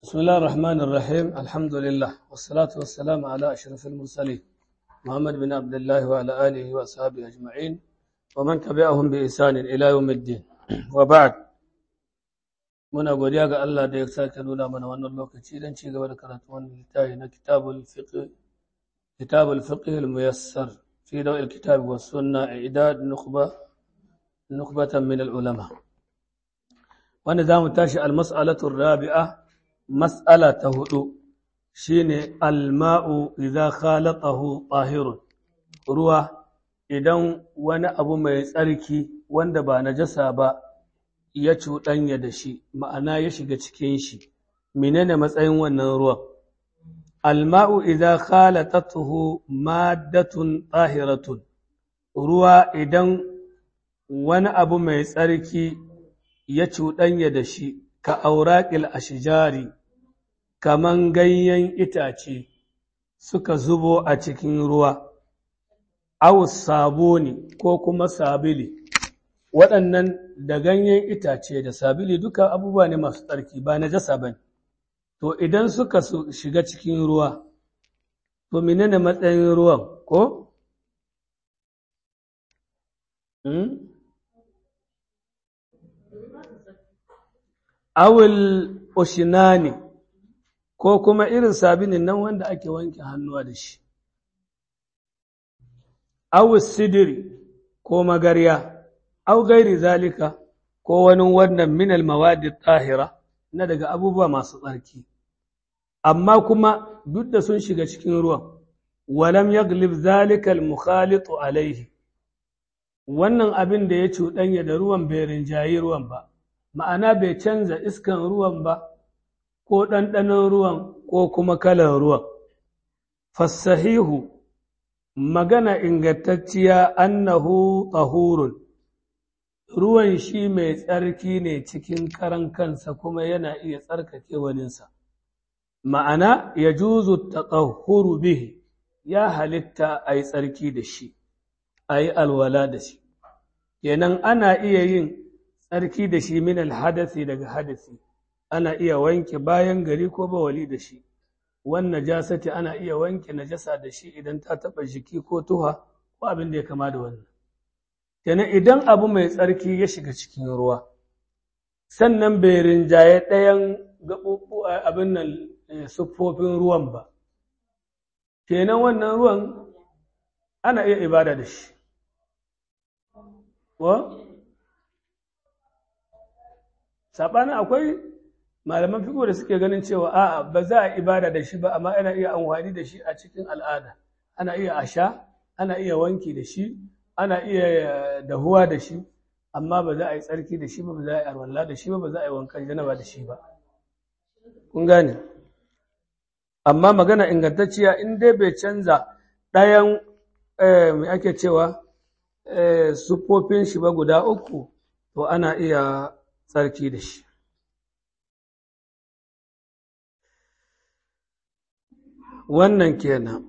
بسم الله الرحمن الرحيم الحمد لله والصلاة والسلام على أشرف المرسلين محمد بن عبد الله وعلى آله وأصحابه أجمعين ومن تبعهم بإحسان إلى يوم الدين وبعد muna godiya ga Allah da ya sake nuna mana wannan lokaci don ci gaba da karatu wannan littafi na kitabul fiqh kitabul fiqh al-muyassar fi dawl al-kitab wa sunna i'dad nukhba nukhbatan min al-ulama wanda zamu tashi al-mas'alatu ar-rabi'a mas'ala ta hudu shine al-ma'u idza khalaqahu tahirun ruwa idan wani abu mai tsarki wanda ba najasa ba ya cuɗanya da shi ma'ana ya shiga cikin shi menene matsayin wannan ruwan alma'u idza khalatatuhu maddatun tahiratun ruwa idan wani abu mai tsarki ya cuɗanya da shi ka auraqil ashjari kaman ganyen itace suka zubo a cikin ruwa aw sabuni ko kuma sabili waɗannan da ganyen itace da sabili duka abubuwa ne masu tsarki ba na jasa ba to idan suka shiga cikin ruwa to menene matsayin ruwan ko? awil oshinani ko kuma irin sabilin nan wanda ake wanke hannuwa da shi awil sidiri ko magarya au gairi zalika ko wani wannan minal mawadi tahira na daga abubuwa masu tsarki amma kuma duk da sun shiga cikin ruwan walam yaglib zalika al-mukhalitu alaihi wannan abin da ya cuɗanya da ruwan bai rinjayi ruwan ba ma'ana bai canza iskan ruwan ba ko ɗanɗanon ruwan ko kuma kalan ruwan fassahihu magana ingantacciya annahu tahurun ruwan shi mai tsarki ne cikin karan kansa kuma yana iya tsarkake waninsa. Ma'ana ya juzu taɗahuru bihi ya halitta a yi tsarki da shi, a yi alwala da shi. Kenan ana iya yin tsarki da shi min alhadasi daga hadasi, ana iya wanke bayan gari ko bawali da shi. Wannan jasati ana iya wanke najasa da shi idan ta taɓa jiki ko tuha ko abin da ya kama da wannan. kenan idan abu mai tsarki ya shiga cikin ruwa sannan bai rinjaye ɗayan gaɓuɓɓu abin nan siffofin ruwan ba kenan wannan ruwan ana iya ibada da shi wa saɓanin akwai malaman fiko da suke ganin cewa a'a ba za a ibada da shi ba amma ana iya amfani da shi a cikin al'ada ana iya a sha ana iya wanki da shi ana iya dahuwa da shi amma ba za a yi tsarki da shi ba ba za a yi arwalla da shi ba ba za a yi wankan janaba da shi ba kun gane amma magana ingantacciya in dai bai canza ɗayan mai ake cewa siffofin shi ba guda uku to ana iya tsarki da shi wannan kenan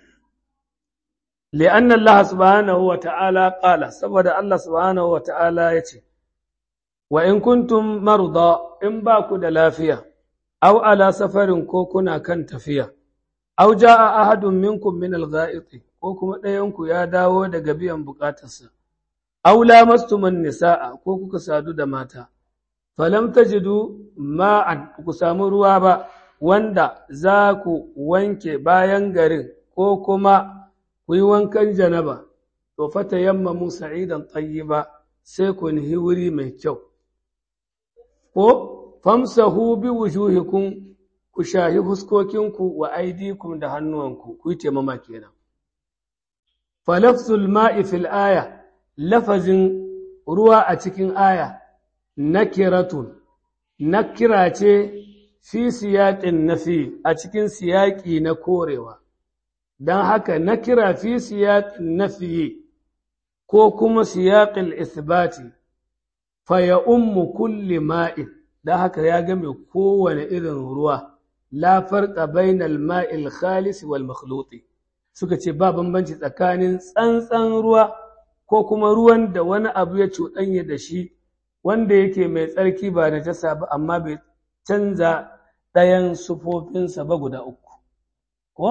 لأن الله سبحانه وتعالى قال سبب الله سبحانه وتعالى يتي وإن كنتم مرضى إن باكو دلافية أو على سفر كوكنا كان تفيا أو جاء أحد منكم من الغائط كوكما ديونكو يا داو دقبيا بقاتس أو لامستم النساء كوكو كسادو دماتا فلم تجدوا ماء كسامو روابا wanda za ku wanke bayan garin ko kuma ku yi wankan janaba, to fata yamma Musa idan ba sai ku nihi wuri mai kyau. Ko, famsahu bi wujuhikum ku shahi fuskokinku wa aidikum da hannuwanku, ku yi taimama kenan. Falafsul ma'i fil aya, lafazin ruwa a cikin aya, nakiratun, nakira ce fi siyaƙin nafi a cikin siyaƙi na korewa. don haka na kira fi siyaƙin nafiye ko kuma siyaƙin isbati faya ummu kulli ma'in don haka ya game kowane irin ruwa la farqa bainal ma'il khalis wal makhluti suka ce ba bambanci tsakanin tsantsan ruwa ko kuma ruwan da wani abu ya cuɗanya da shi wanda yake mai tsarki ba da jasa ba amma bai canza ɗayan sufofinsa ba guda uku ko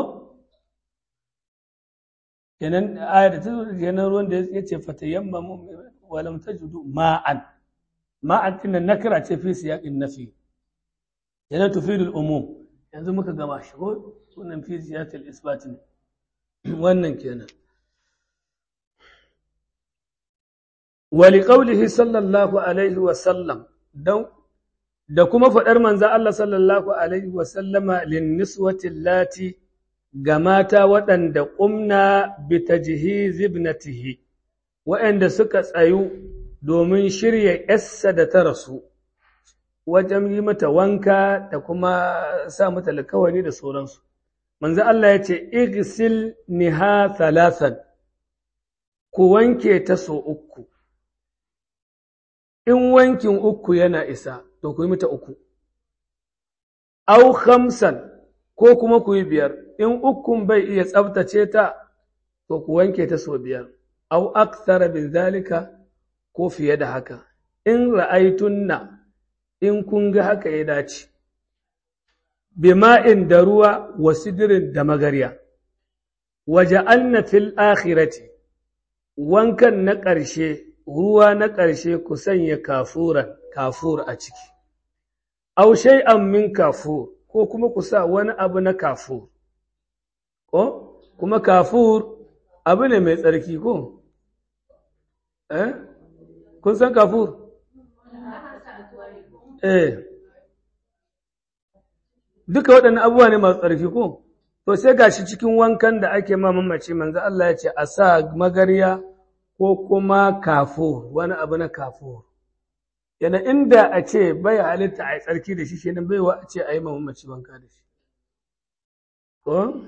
kenan aya da ta zo kenan ruwan da ya ce fatayamma walam tajidu ma'an ma'an din nan nakira ce fi siyaqin nafi yana tufidu al-umum yanzu muka gama shi ko sunan fi siyaqil isbat ne wannan kenan wa liqawlihi sallallahu alaihi wa sallam dan da kuma faɗar manzo Allah sallallahu alaihi wa sallama lin niswati lati ga mata waɗanda ƙumna bi tajhiz ibnatihi waɗanda suka tsayu domin shirya ‘yarsa da ta rasu wajen yi mata wanka da kuma sa mata alkawari da sauransu. Manzo Allah ya ce, Igsil niha thalathan, ku wanke ta so uku, in wankin uku yana isa, to ku yi mata uku. Au khamsan ko kuma ku yi biyar, in ukun bai iya tsabtace ta, to ku wanke ta so biyar. Au aksara bin zalika ko fiye da haka, in ra'aitunna in kun ga haka ya dace, bima'in da ruwa wa sidirin da magarya, waje anna fil akhirati wankan na ƙarshe, ruwa na ƙarshe ku sanya kafuran, kafur a ciki, au shay'an min kafur, ko kuma ku sa wani abu na kafur, ko kuma kafur abu ne mai tsarki ko? Eh? Kun san kafur? Eh. Duka waɗannan abubuwa ne masu tsarki ko? To sai gashi cikin wankan da ake ma mamaci manzo Allah ya ce a sa magarya ko kuma kafur, wani abu na kafur. Yana inda a ce bai halitta a yi tsarki da shi, shi nan baiwa a ce a yi ma mamaci wanka da shi. Ko?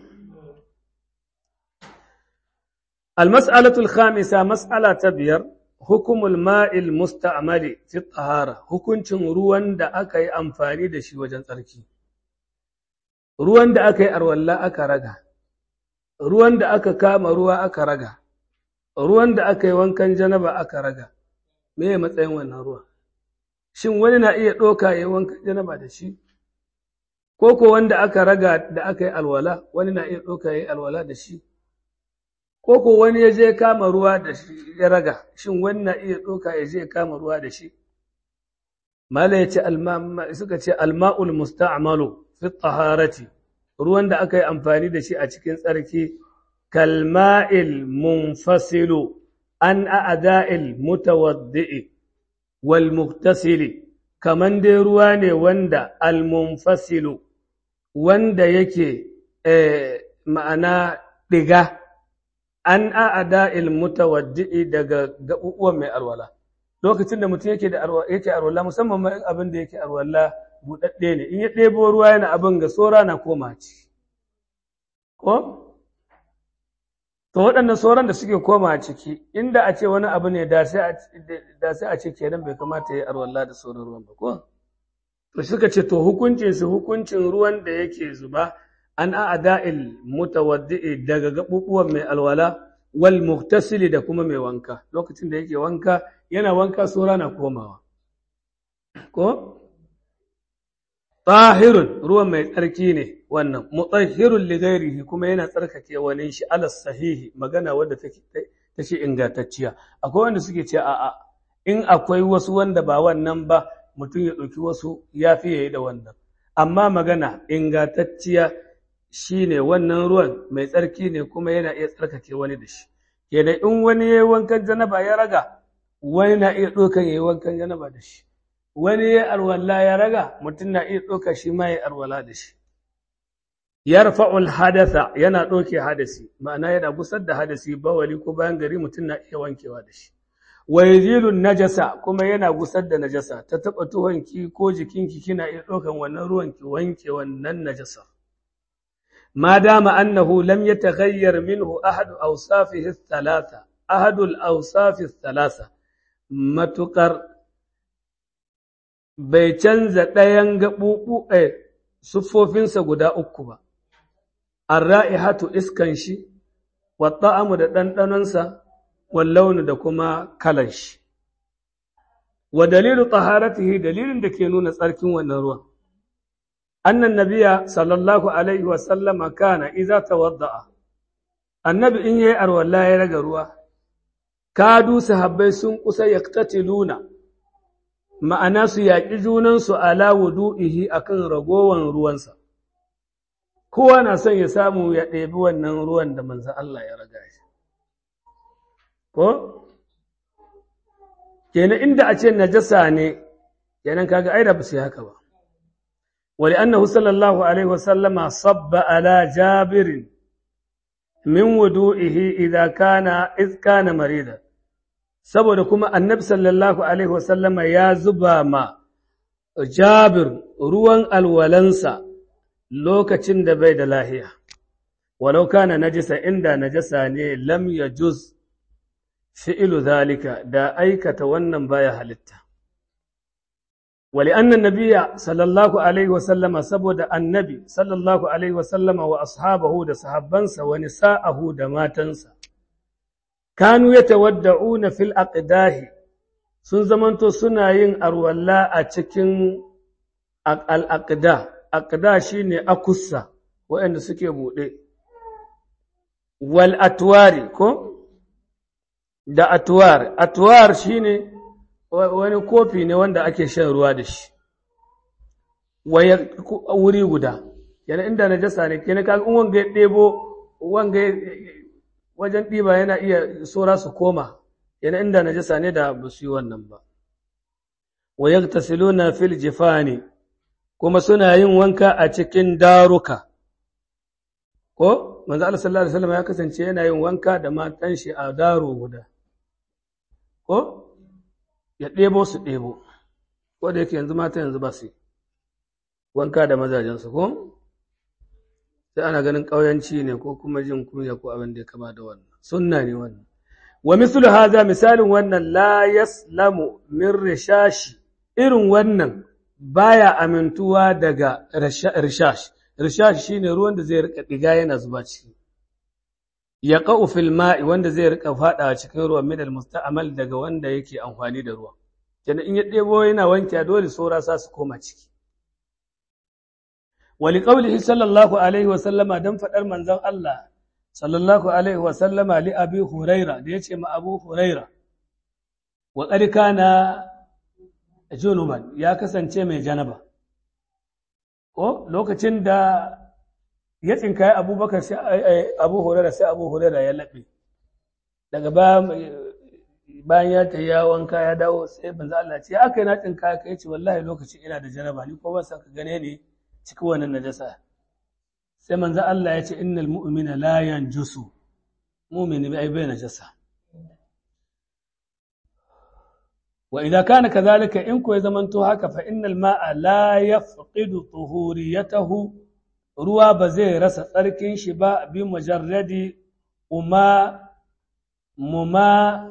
المسألة الخامسة مسألة بير حكم الماء المستعمل في الطهارة hukuncin ruwan da aka yi amfani da shi wajen tsarki ruwan da aka yi arwalla aka raga ruwan da aka kama ruwa aka raga ruwan da aka yi wankan janaba aka raga me ya matsayin wannan ruwa shin wani na iya ɗoka ya yi wankan janaba da shi ko ko wanda aka raga da aka yi alwala wani na iya ɗoka ya yi alwala da shi ko ko wani ya je kama ruwa da shi ya raga shin wani na iya ɗauka ya je kama ruwa da shi mala ya ce suka ce alma'ul musta'malu fi taharati ruwan da aka yi amfani da shi a cikin tsarki kalma'il munfasilu an a'da'il mutawaddi'i wal muktasili kaman dai ruwa ne wanda al munfasilu wanda yake ma'ana ɗiga an a'ada mutawaddi'i daga gaɓuɓuwan mai alwala lokacin da mutum yake da yake alwala musamman ma abin da yake alwala buɗaɗɗe ne in ya ɗebo ruwa yana abin ga sora na koma ci ko to waɗannan sauran da suke koma a ciki inda a ce wani abu ne da sai a ce kenan bai kamata ya alwala da sauran ruwan ba ko to suka ce to hukuncin su hukuncin ruwan da yake zuba an a'da'il mutawaddi'i daga gabubuwan mai alwala wal muktasili da kuma mai wanka lokacin da yake wanka yana wanka sura na komawa ko tahirun ruwan mai tsarki ne wannan mutahhirun li ghairihi kuma yana tsarkake wani shi ala sahihi magana wadda take tace ingantacciya akwai wanda suke ce a'a in akwai wasu wanda ba wannan ba mutum ya ɗauki wasu ya fi yayi da wannan amma magana ingantacciya shi ne wannan ruwan mai tsarki ne kuma yana iya tsarkake wani da shi kenan in wani ya yi wankan janaba ya raga wani na iya ɗaukan ya yi wankan janaba da shi wani ya arwalla ya raga mutum na iya ɗauka shi ma ya arwala da shi yarfa'ul hadatha yana ɗauke hadasi ma'ana yana gusar da hadasi bawali ko bayan gari mutum na iya wankewa da shi wa yazilun najasa kuma yana gusar da najasa ta taɓa tuhonki ko jikinki kina iya ɗaukan wannan ruwan ki wanke wannan najasar ما دام أنه لم يتغير منه أحد أوصافه الثلاثة أحد الأوصاف الثلاثة ما تقر bai canza ɗayan gaɓuɓu a siffofinsa guda uku ba, an ra'ihatu iskan shi, wata'amu da ɗanɗanonsa, wallaunu da kuma kalan shi. Wa dalilu taharatihi dalilin da ke nuna tsarkin wannan ruwan. annan nabiya sallallahu alaihi wa sallama kana idza tawadda'a annabi in yayi arwalla ya raga ruwa kadu sahabbai sun kusa yaktatiluna ma'ana su yaƙi junansu ala wudu'ihi akan ragowan ruwansa kowa na son ya samu ya ɗebi wannan ruwan da manzan Allah ya raga shi ko kenan inda a ce najasa ne kenan kaga ai da ba su haka ba wali annahu sallallahu alaihi wasallama sabba ala jabirin min wudu'ihi idza kana iz kana marida saboda kuma annabi sallallahu alaihi wasallama ya zuba ma jabir ruwan alwalansa lokacin da bai da lahiya walau kana najisa inda najasa ne lam yajuz fi'ilu zalika da aikata wannan baya halitta wali annan nabiya sallallahu alaihi wasallama saboda annabi sallallahu alaihi wasallama wa ashabahu da sahabbansa wa nisa'ahu da matansa kanu yatawadda'una fil aqdahi sun zamanto suna yin arwalla a cikin al aqda aqda shine akussa waɗanda suke buɗe wal atwari ko da atwar atwar shine wani kofi ne wanda ake shan ruwa da shi wuri guda yana inda najasa ne kenan kaga in wanga ya ɗebo wanga wajen ɗiba yana iya sora su koma yana inda najasa ne da ba su yi wannan ba wa yaktasiluna fil jifani kuma suna yin wanka a cikin daruka ko manzo Allah sallallahu alaihi wasallam ya kasance yana yin wanka da matan shi a daro guda ko ya ɗebo su ɗebo ko da yake yanzu mata yanzu ba su wanka da mazajensu ko sai ana ganin ƙauyanci ne ko kuma jin kunya ko abin da ya kama da wannan sunna ne wannan wa mislu haza misalin wannan la yaslamu min rishashi irin wannan baya amintuwa daga rishash rishash shine ruwan da zai rika diga yana zuba ciki ya qa'u fil ma'i wanda zai rika fada cikin ruwan min al musta'mal daga wanda yake amfani da ruwa kenan in ya ɗebo yana wanke dole saura sa su koma ciki wali qaulihi sallallahu alaihi wa sallama dan fadar manzon Allah sallallahu alaihi wa sallama li abi huraira da yace ma abu huraira wa qad kana junuban ya kasance mai janaba ko lokacin da ya tsinkaye abubakar sai abu huraira sai abu huraira ya laɓe daga bayan ya ta ya wanka ya dawo sai banza Allah ce aka yi na tsinkaye ka yace wallahi lokaci ina da janaba ni ko ban san ka gane ne cikin wannan najasa sai manzo Allah ya ce innal mu'mina la yanjusu mu'mini bai bai najasa wa idza kana kadhalika in ko ya zamanto haka fa innal ma'a la yafqidu tuhuriyatahu ruwa ba zai rasa tsarkin shi ba bi mujarradi uma muma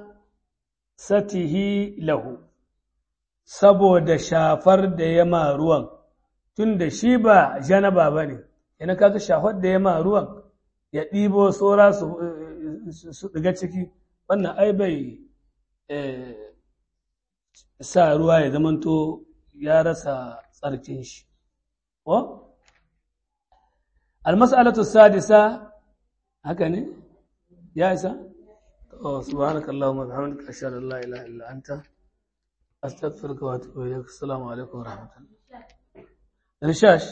satihi lahu saboda shafar da ya ma ruwan tun da shi ba janaba ba ne yana kaga shafar da ya ma ruwan ya ɗibo tsora su ɗiga ciki wannan ai bai sa ruwa ya zamanto ya rasa tsarkin shi ko almas'alatu sadisa haka ne ya isa سبحانك اللهم وبحمدك أشهد أن لا إله إلا أنت أستغفرك وأتوب إليك السلام عليكم ورحمة الله رشاش